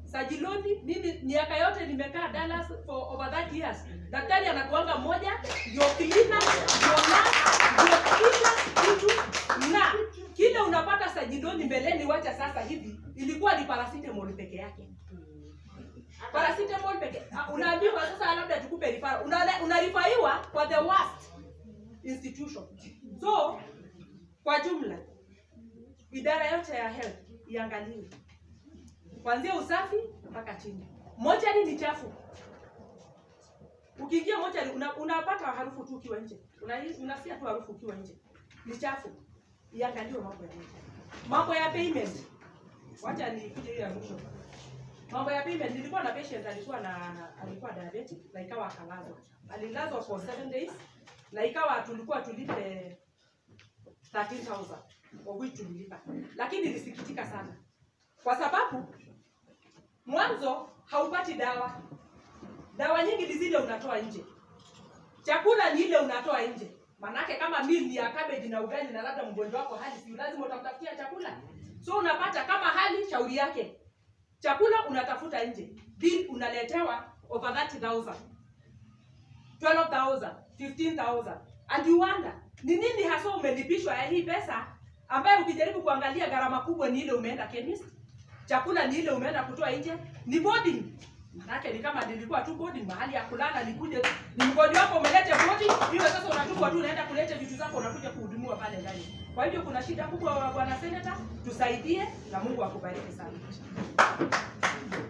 Sajiloni, mimi miaka yote nimekaa Dallas for over that years. Daktari anakuanga mmoja, ndio cleaner, ndio nurse, ndio kila kitu na kile unapata Sajiloni mbeleni, wacha sasa hivi, ilikuwa ni paracetamol peke yake paracetamol peke ah, unaambiwa sasa labda tukupe referral una, unarifaiwa kwa the worst institution so kwa jumla idara yote ya health iangaliwe kuanzia usafi mpaka chini mochari ni chafu ukiingia mochari una, unapata harufu tu ukiwa nje Una- unasikia tu harufu ukiwa nje ni chafu iangaliwe mambo ya mochari mambo ya payment wacha nikuje hiyo ya mwisho mambo ya payment nilikuwa na patient alikuwa na alikuwa diabetic na ikawa akalazwa alilazwa for 7 days na ikawa tulikuwa tulipe 13000 of which tulilipa lakini nilisikitika sana kwa sababu mwanzo haupati dawa dawa nyingi ni zile unatoa nje chakula ni ile unatoa nje manake kama mili ya cabbage na ugali na labda mgonjwa wako hali si lazima utamtafutia chakula so unapata kama hali shauri yake chakula unatafuta nje bill unaletewa over 30000 12000 15000 and you wonder ni nini hasa umelipishwa ya hii pesa ambayo ukijaribu kuangalia gharama kubwa ni ile umeenda chemist chakula ni ile umeenda kutoa nje ni boarding manake ni kama nilikuwa tu boarding mahali ya kulala nikuje ni mgonjwa wako umelete boarding hiyo sasa unachukua tu unaenda kuleta vitu zako unakuja kuhudumiwa pale ndani kwa hivyo kuna shida kubwa bwana seneta tusaidie na mungu akubariki sana